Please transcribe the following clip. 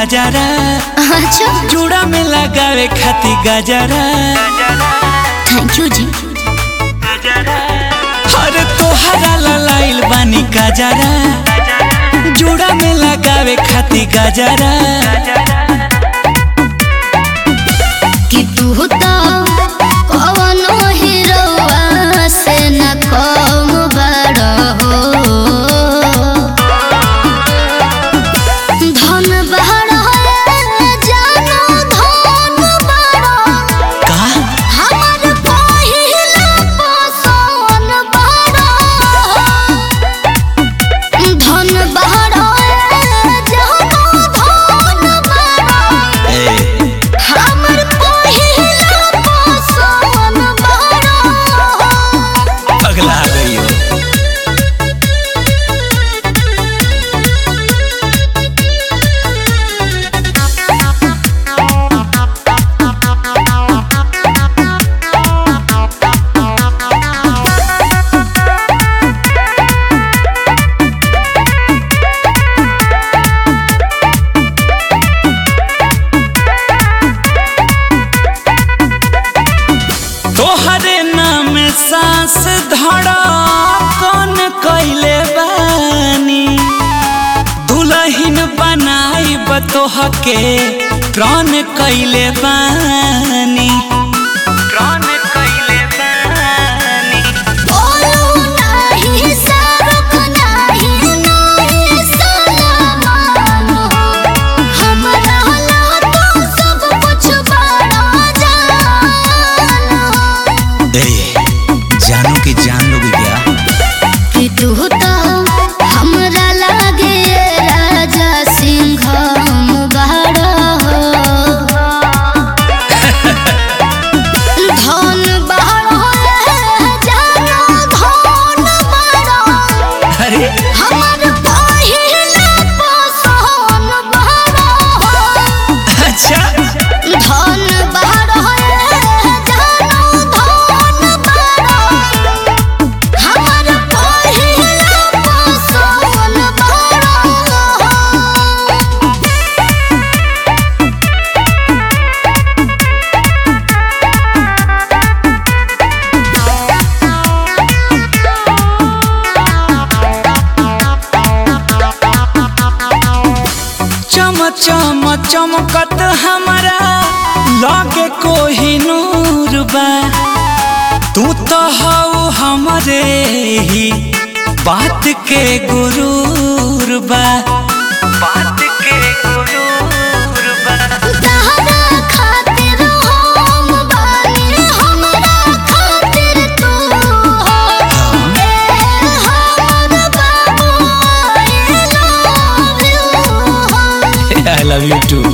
गजरा अच्छा चूड़ा में लगावे खाती गजरा थैंक यू जी अरे तोहरा लाइल बानी गजरा चूड़ा में लगावे खाती गजरा कि तू तो कवनो हीरोवा से न कम बड़ हो धन बड़ जानो धन बड़ का हमर पहिला पसोन बड़ धन बड़ जानो धन बड़ ए, हमर पहिला पसोन बड़ पगला गई हो तोहरे नाम सांस धड़ा कौन कैले बानी दुलहिन बनाई बतोह के प्राण कैले बानी प्राण कैले बानी बोलू नाही सरक नाही नाही सलामान हमरा ला तो सब कुछ बड़ा जान ए, जानू की जान लोगे क्या कि तू तो हमरा लागे राजा सिंह बड़ा धन बड़ा जानो धन बड़ा अरे हमर पहिला पसोन बड़ा अच्छा धन बड़ा जानो धन बड़ा हमर पहिला पसोन बड़ा चम चम चमकत हमारा लागे कोही नूर बा तू तो हऊ हमरे ही बात के गुरूर बा बात के गुरूर बा तहरा खातिर हम बानी हमरा खातिर तू हो ए हमर बाबू I love you I love you two